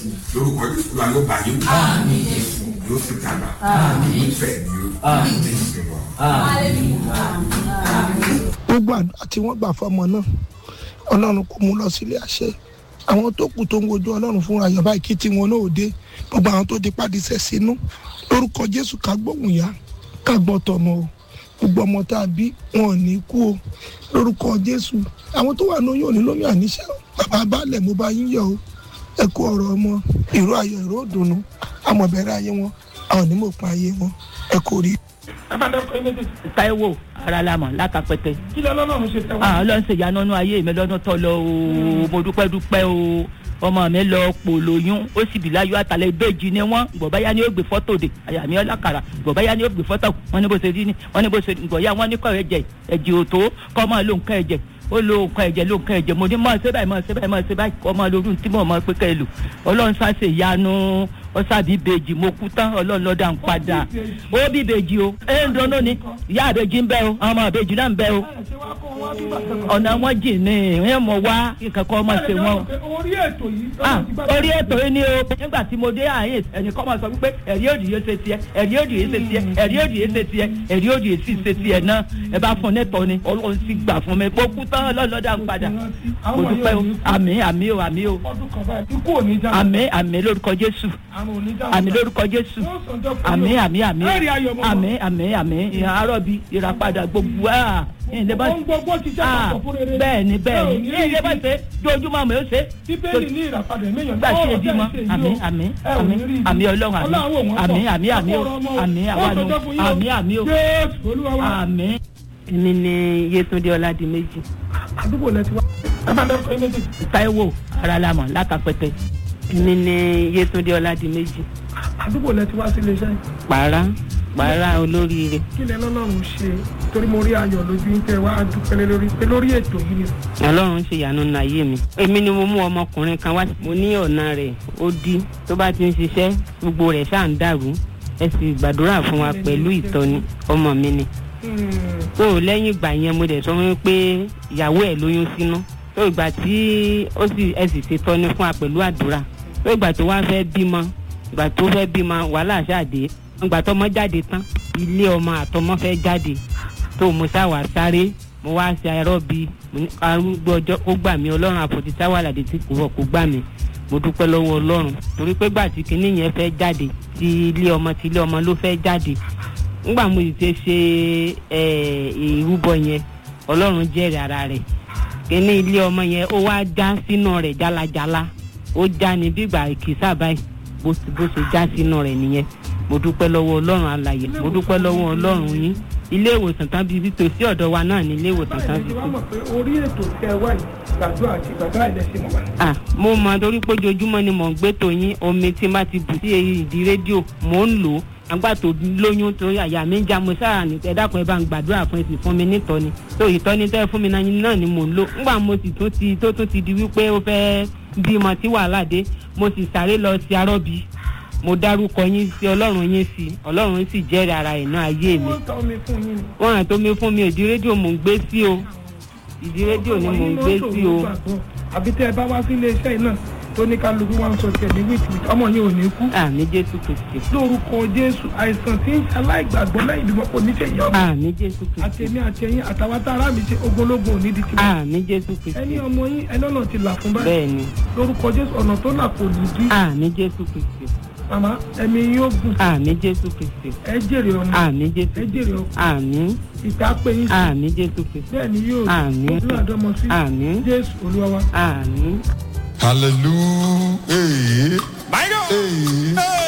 lórúkọ jésù la ló bá yín wò yóò sì dàgbà yóò fẹ̀ ní o jésù lọ. gbogbo àdúrà tí wọ́n gbà fọmọ náà ọlọ́run kò mú lọ sílé àṣẹ àwọn tó kù tó ń wojú ọlọ́run fúnra yọ̀ báyìí kí tiwọn náà ò dé gbogbo àwọn tó di pàdísẹ́ sínú lórúkọ jésù ká gbóhùn yá ká gbọ́ tọmọ o gbogbo ọmọ tá a bí wọn ò ní kú o lórúkọ jésù àwọn tó wà ní oyún òní lóyún àníṣe o bàbá balẹ̀ mo bá yín yọ̀ o ẹ kú ọ̀rọ̀ ọmọ ìró ayọ̀ ìró òdùnnú àmọ̀bẹ̀rẹ̀ ayé wọn àwọn onímọ̀pọ̀ ayé wọn ẹ kò rí. Táíwò aralamọ lákàpẹtẹ. kí lọ lọ́lọ́run ṣe tẹ́wọ́. ah ọlọ́run ṣe ìyanu ọ̀nà ayé mi lọ́dún tó lọ o mo dúpẹ́ dúpẹ́ o ọmọ mi lọ pò lóyún ó sì bí láyọ̀ àtàlẹ́ ìbejì ni wọ́n gbọ̀báyá ni ó gbé fọ́tò de àyà mi ọlákàrà gbọ̀báyá ni ó gbé fọ́tò wọ́n ní bó ṣe rí ni wọ́n ní bó ṣe gbọ̀yà wọ́n ní kọ́ ẹ̀jẹ̀ ẹ̀jẹ̀ òtó kọ́ máa lo nǹkan ẹ̀jẹ̀ ó lo nǹkan ẹ̀jẹ̀ lo nǹkan ẹ̀jẹ̀ mo ní máa ṣe báyìí máa ṣe báyìí máa ṣe báyìí kọ́ máa lórí tí mo máa pé kẹ́ ẹ lò ọlọ́run sá ṣe ìyanu ọ̀sàbí ìbejì mo kú tán ọlọ́run lọ́dà ń padà ó bí ìbejì o ẹ̀ ń dọ́nà ni ìyá ìbejì ń bẹ o àwọn ọmọ ìbejì náà ń bẹ o ọ̀nà wọn jìn ní ìwé mọ̀ wá ìkẹ́kọ̀ọ́ ọmọ ṣe wọn. orí ètò yìí. Ah, orí ètò yìí ni o nígbà tí mo dé àyè ẹnìkan máa sọ wípé ẹ̀rí òdì yìí ṣe tiẹ̀ ẹ̀rí òdì yìí ṣe tiẹ̀ ẹ̀rí òdì yìí ṣe tiẹ̀ ẹ̀rí òdì yìí sì ṣe tiẹ̀ náà ẹ bá fún nẹ́tọ̀ ni ọlọ́run sì gbà fún mi mo kú tán lọ́lọ́dà ń padà mo dúpẹ́ o àmì àmì o àmì o ọdún kan báyìí ikú ò ní já. àmì àmì lórúkọ jésù àrùn ò ní já. àmì lórúkọ jésù àmì àmì àmì ẹ̀rí ayọ̀ mọ́. àmì àmì àmì àárọ̀bí ìràpadà gbogbo à ìdè bá ohun gbogbo ti já Ah, papọ̀ fún rere. bẹ́ẹ̀ ni bẹ́ẹ̀ Ẹ ò ni ní ìdè bá ṣe dojúmọ́ mi ó ṣe bíbélì ní ìràpadà ènìyàn gbà ṣe èdè mọ àmì àmì àmì àmì ọlọ́run àmì àmì àmì àmì o àmì àwọn àmì àmì o jésù olúwa wa. àmì. èmi ni yétúndé ọládìméjì àdúgbò lẹ ti wá. ẹ máa dẹ́kun ẹ méjì. táíwò aralamọ lákàpẹtẹ èmi ni yétúndé ọládìméjì àdúgbò lẹ ti wá sí iléeṣẹ́ yìí. pàrà pàrà olóríire kí lẹ lọ́lọ́run ṣe torí mo rí ayọ̀ lójú yín tẹ́ wá dúpẹ́ lé lórí pé lórí ètò yìí ni. ọlọ́run ṣe ìyanu nínú ayé mi. èmi ni mo mú ọmọkùnrin kan wá mo ní ọ̀nà rẹ̀ ó dí tó bá ti ń ṣiṣẹ́ gbogbo rẹ̀ ṣáà ń dàrú ẹ sì gbàdúrà fún wa pẹ̀lú ìtọ́ni ọmọ mi ni. tó o lẹ́yìn ìgbà yẹn mo dẹ̀ sọ fún mi pé ìyàwó ẹ̀ lóyún sínú tó ìgbà tí ó sì ẹ sì ṣe tọ́ni fún wa pẹ̀lú àdúrà tó ìgbà tó wá fẹ́ bímọ ìgbà tó fẹ́ bímọ wàhálà ṣáàdé ìgbà tó ọmọ jáde tán ilé ọmọ àtọmọ fẹ́ jáde tó mo sáwà sáré mo wá ṣe àìrọ́ bí arúgbó ọjọ́ ó gbà mí ọlọ́run àpótí sáwàlàdé tí kò wọ̀ kó gbà mí mo dúpẹ́ lọ́wọ́ ọlọ́run torí pé gbà tí kinní yẹn fẹ́ jáde ti ilé ọmọ ti ilé ọmọ ló fẹ́ jáde ńgbà mo sì ti ṣe ìrúbọ yẹn ọlọ́run jẹ́rìí ara rẹ̀ kinní ilé ọmọ yẹn ó wá já sínú rẹ̀ jálajàla ó já ní bígbà ìkísà báyìí bó bó ṣe já sínú rẹ̀ nìyẹn mo dúpẹ́ lọ́wọ́ ọlọ́run alàyè mo dúpẹ́ lọ́wọ́ ọlọ́run yín ilé ìwòsàn tán bíbí tòsí ọ̀dọ̀ wa náà ní ilé ìwòsàn tán báyìí ni bíbí. wọ́n mọ̀ pé orí ètò tẹ́ wá yìí gbàdúrà àti gbàdúrà ilẹ̀ sí mọ̀ wá. ah mo mọ torí pé ojoojúmọ́ ni mò ń gbé tòyín omi tí má ti bù sí ìdí rédíò mò ń lò ó àgbà tó lóyún tó àyà mi ń já mo sáà ní ẹ dákun ẹ bá ń gbàdúrà fún ẹ sì fún mi nítọ́ni tó ìtọ́ni tẹ́ fún mi náà náà ni mò ń lò ńgbà mo sì tún ti tó tún ti di wípé ó fẹ́ bímọ tí wàhálà dé mo sì sáré lọ sí arọ́bí mo dárúkọ yín sí ọlọ́run yín sí ọlọ́run sì jẹ́rìí ara ẹ̀ náà ayé mi wọ́n ń ta omi fún yín ni. wọ́n hàn tó mi fún mi ìdí rédíò mò ń gbé sí o ìdí rédíò ni mò ń gbé sí o àbí tẹ́ ẹ bá wá sí iléeṣẹ́ yìí náà tó ní kálukú wá ń sọ tiẹ̀ ní wíìtì ọmọ yín ò ní kú. àmì jésù kristi lórúkọ jésù àìsàn tí ń ṣaláìgbàgbọ́ lẹ́yìn ìbímọ kò ní ṣe yọ. àmì jésù kristi àtẹ̀mí àtẹ̀yìn àtàwọn tá ara mi ṣe ogologun òní di tiwọn. àmì jésù kristi ẹni ọmọ yín ẹlọ́nà ti là fún báyìí bẹ́ẹ̀ ni lórúkọ jésù ọ̀nà tó là kò ní dí. àmì jésù kristi màmá ẹ̀mí yóò gùn àmì jésù kristi ẹ jèrè ọmọ àmì jésù ẹ jèrè ọmọ àmì ìta pé yín sí àmì jésù kristi bẹ́ẹ̀ ni yóò Àmín. ojú àdọ́mọ sí àmì jésù olúwa wa. àmì. hallelujah. Hey. Hey.